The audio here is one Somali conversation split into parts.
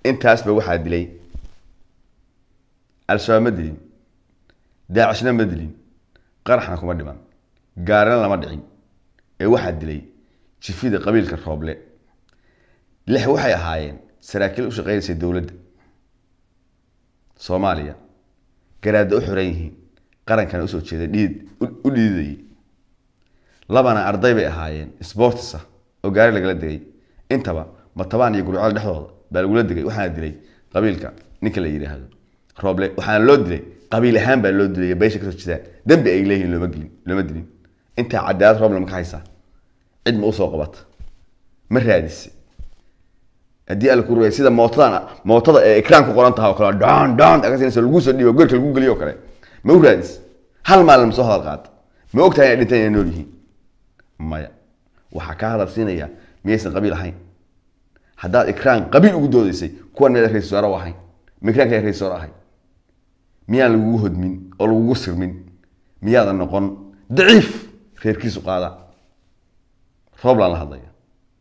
intaasba waxaa dilay al-shabaab ma dilin daacishna ma dilin qaraxna kuma dhiman gaarina lama dhicin ee waxaa dilay jifida qabiilka rooble lix waxay ahaayeen saraakiil u shaqeynaysay dowladda soomaaliya garaadda u xiran yihiin qarankana usoo jeeda dhiid u dhiidayay labana arday bay ahaayeen sportisa oo gaari lagala degay intaba matabaan iyo gurceel dhexdooda baa lagula degay waxaana dilay qabiilka ninka la yidhaahdo rooble waxaana loo dilay qabiil ahaan baa loo dilay beesha kasoo jeedaan dembi ay leeyihiin looma gelin looma dilin intaa cadaalad rooble ma ka haysaa cid ma usoo qabata ma raadise haddii alla ku rugay sida mootadan mootada ee ekraan ku qoran tahay oo kale dhan dhan akasinaysa lagu soo dhiibo goorka lagu geliyo oo kale ma u raadis hal maalin ma soo hadal qaata ma og tahay inay dhinteen inay nool yihiin maya waxaa kaa hadal siinaya miyaysan qabiil ahayn haddaad ikraan qabiil ugu doodaysay kuwan meeda ra-isul wasaare u ahayn ma ikraanka ra-isul wasaare ahay miyaan lagugu hodmin oo lagugu sirmin miyaadan noqon daciif reerkiisu qaada rooblaan la hadlaya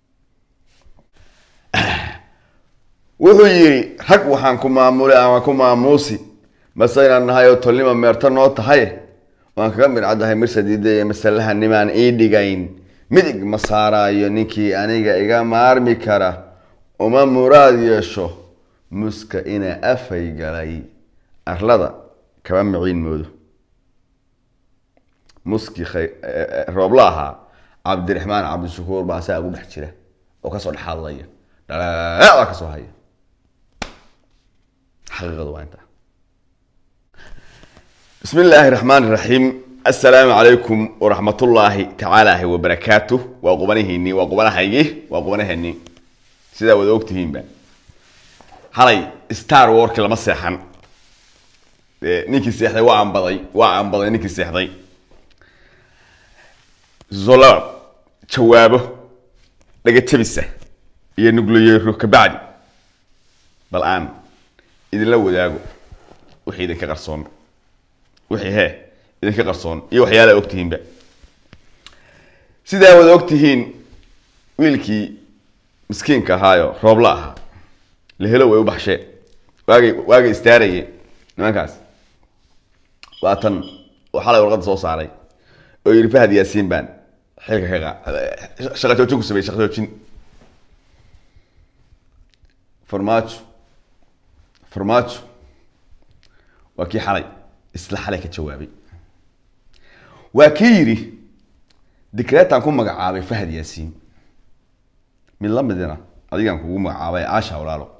wuxuu yidhi rag waxaan ku maamulay ama ku maamuusi mase inaan nahay oo tolnima meerto noo tahay waan kaga midcaddahay mirsadiida iyo masalaha nimaan ii dhigayn midig ma saaraayo ninkii aniga iga maarmi kara uma muraad yeesho muska ina afay galay arlada kaba miciin moodo muskii roobla ahaa cabdiraxmaan cabdishakuur baa saa ugu dhex jira oo kasoo dhex hadlaya dhaleeda kasoo haya xaqiiqadu waa intaa bismi illaahi raxmaan iraxiim assalaamu calaykum waraxmatullaahi tacaalaahi wabarakaatuh waa qubanihiinii waa qubanahaygii waa qubanaheennii sidaa wada ogtihiinba halay star warki lama seexan ninkii seexday waa ambaday waa ambaday ninkii seexday zolab jawaabo dhagajabisa iyo nuglayeero kabacdi bal aan idinla wadaago wixii idinka qarsoon wixii hee idinka qarsoon iyo waxyaala ogtihiinba sidaa wada ogtihiin wiilkii miskiinka ahaayo roobla ahaa lahelo way u baxsheen waagay waagay istaarayeen nimankaas waa tan oo xalay warqadda soo saaray oo yidhi fahad yaasiin baan xilka ka qaa shaqa joojin ku sameeyey shaqa joojin farmaajo farmaajo waa kii xalay isla xalay ka jawaabay waa kii yidhi dikreetaan ku magacaabay fahad yaasiin mid la midina adigaan kugu magacaabay caasha walaalo